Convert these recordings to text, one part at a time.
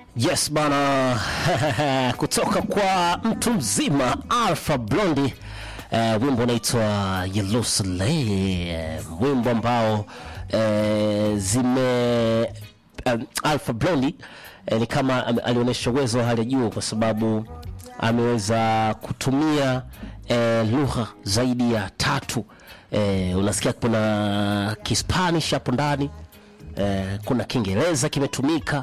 Yes bana, kutoka kwa mtu mzima Alpha Blondy, uh, wimbo unaitwa Yellow Slay, uh, wimbo ambao uh, zime um, Alpha Blondy uh, ni kama um, alionyesha uwezo wa hali ya juu kwa sababu ameweza kutumia uh, lugha zaidi ya tatu. Uh, unasikia kuna Kispanish hapo ndani uh, kuna Kiingereza kimetumika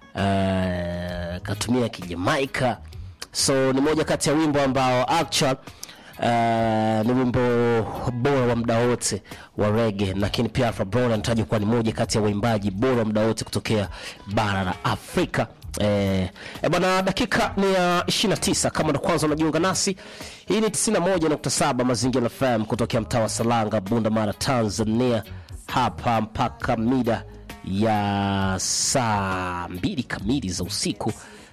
uh, katumia kijamaika so ni moja kati ya wimbo ambao actual uh, ni wimbo bora wa muda wote wa rege lakini pia Alpha Brown anatajwa kuwa ni moja kati ya waimbaji bora wa muda wote kutokea bara la Afrika Eh, eh bwana, dakika ni ya 29 kama ndo kwanza unajiunga nasi, hii ni 91.7 Mazingira FM kutokea mtaa wa Salanga, Bunda Mara, Tanzania, hapa mpaka mida ya saa mbili kamili za usiku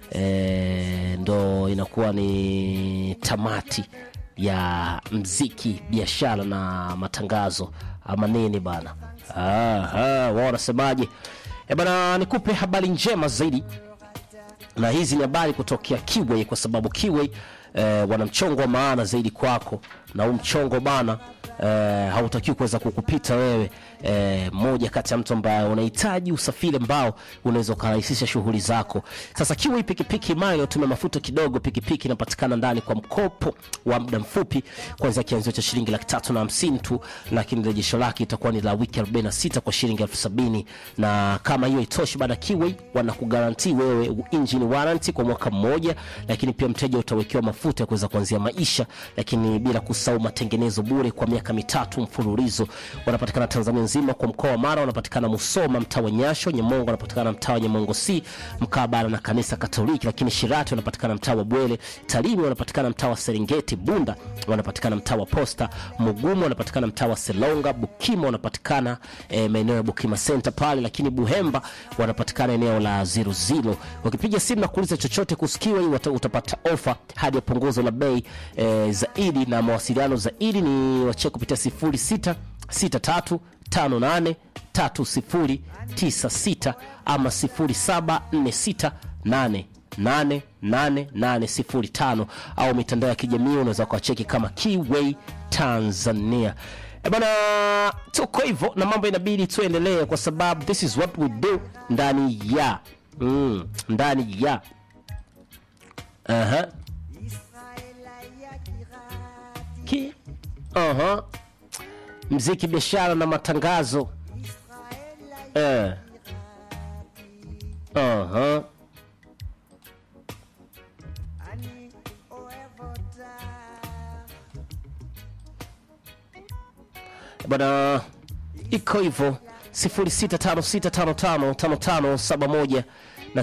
e, ndo inakuwa ni tamati ya mziki biashara na matangazo ama nini bana wao wanasemaje e bana nikupe habari njema zaidi na hizi ni habari kutokea Kiway kwa sababu Kiway eh, wana mchongo wa maana zaidi kwako, na huu mchongo bana eh, hautakiwi kuweza kukupita wewe eh, moja kati ya mtu ambaye unahitaji usafiri ambao unaweza ukarahisisha shughuli zako. Sasa Kiway pikipiki imara inayotumia mafuta kidogo, pikipiki inapatikana ndani kwa mkopo wa muda mfupi kuanzia kianzio cha shilingi laki tatu na hamsini tu, lakini rejesho lake itakuwa ni la wiki 46 kwa shilingi elfu sabini na kama hiyo itoshi, baada Kiway wanakugaranti wewe engine warranty kwa mwaka mmoja, lakini pia mteja utawekewa mafuta ya kuweza kuanzia maisha, lakini bila kusahau matengenezo bure kwa miaka mitatu mfululizo. Wanapatikana Tanzania nzima, kwa mkoa wa Mara wanapatikana Musoma, mtaa wa Nyasho, Nyamongo wanapatikana mtaa wa Nyamongo C mkabala na kanisa Katoliki, lakini Shirati wanapatikana mtaa wa Bwele, Tarime wanapatikana mtaa wa Serengeti, Bunda wanapatikana mtaa wa Posta, Mugumu wanapatikana mtaa wa Selonga, Bukima wanapatikana eh, maeneo ya Bukima Center pale, lakini Buhemba wanapatikana eneo la Ziruzilo. Ukipiga simu na kuuliza chochote kusikiwa hii uta- utapata ofa hadi ya punguzo la bei eh, zaidi, na mawasiliano zaidi ni wachie kupitia 06 63 58 3096 ama 0746 8 8805 au mitandao ya kijamii unaweza kuwacheki kama Keyway Tanzania. E bana, tuko hivyo na mambo inabidi tuendelee, kwa sababu this is what we do ndani ya mm, ndani ya Aha. Ki Aha. Mziki, biashara na matangazo eh. Aha. bwana iko hivyo 0656555571 na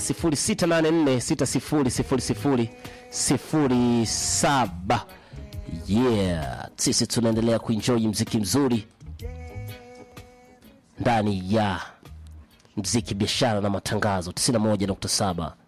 0684600007 yeah sisi tunaendelea kuenjoy mziki mzuri ndani ya mziki biashara na matangazo 91.7